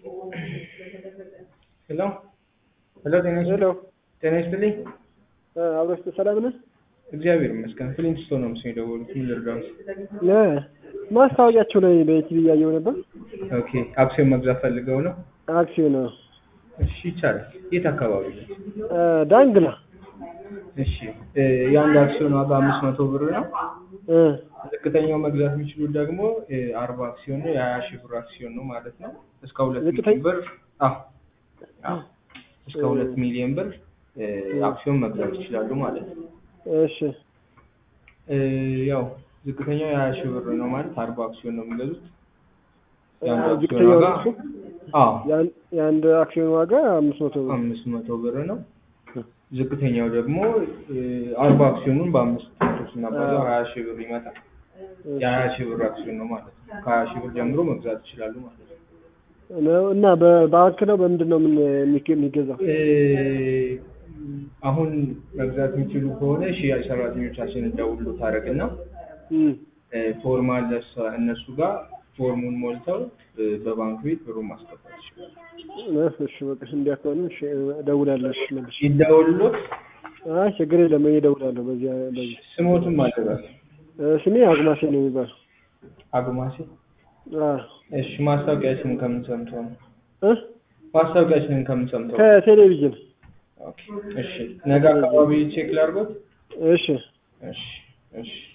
ሄሎ ሄሎ ጤና ይስጥ- ሄሎ ጤና ይስጥልኝ። አብረሽ ሰላም ነህ? እግዚአብሔር ይመስገን። ፍሊንስቶን ነው ምስል የደወሉት። ምን ልርዳዎት? እ ማስታወቂያቸው ላይ በቲቪ እያየሁ ነበር። ኦኬ አክሲዮን መግዛት ፈልገው ነው? አክሲዮን ነው እሺ ይቻላል። የት አካባቢ ነው? እ ዳንግላ እሺ እ የአንድ አክሲዮን ዋጋ አምስት መቶ ብር ነው። እ ዝቅተኛው መግዛት የሚችሉት ደግሞ እ አርባ አክሲዮን ነው። የሀያ ሺህ ብር አክሲዮን ነው ማለት ነው። እስከ ሁለት ዝቅተኛ- ሚሊዮን ብር አዎ አዎ እስከ ሁለት ሚሊዮን ብር እ አክሲዮን መግዛት ይችላሉ ማለት ነው። እሺ እ ያው ዝቅተኛው የሀያ ሺህ ብር ነው ማለት አርባ አክሲዮን ነው የሚገዙት። የአንድ እ አክሲዮን ዝቅተኛው ዋጋ እሱ አዎ የአንድ- የአንድ አክሲዮን ዋጋ አምስት መቶ ብር። አምስት መቶ ብር ነው። ዝቅተኛው ደግሞ እ አርባ አክሲዮኑን በአምስት መቶ ስናባዛው ሀያ ሺህ ብር ይመጣል። የሀያ ሺህ ብር አክሲዮን ነው ማለት ነው። ከሀያ ሺህ ብር ጀምሮ መግዛት ይችላሉ ማለት ነው። ነው እና በባንክ ነው በምንድን ነው ምን የሚገ- የሚገዛው? እ አሁን መግዛት የሚችሉ ከሆነ ሽያጭ ሰራተኞቻችንን ደውሎ ታደርግና እም፣ እ ፎርም አለ እሷ- እነሱ ጋር ፎርሙን ሞልተው እ በባንክ ቤት ብሩን ማስገባት ይችላሉ። እ እሺ በቃ እንዲያ ከሆነ እሺ እደውላለሁ። እሺ መልሼ ይደውሉት። አይ ችግር የለም እኔ እደውላለሁ። በዚያ በዚህ ስሞቱን ማለበት እ ስሜ አግማሴ ነው የሚባለው። አግማሴ። አ እሺ ማስታወቂያችንን ከምን ሰምተው ነው? እ ማስታወቂያችንን ከምን ሰምተው ነው? ከቴሌቪዥን ኦኬ እሺ ነገ አካባቢ ቼክ ላድርጎት። እሺ እሺ እሺ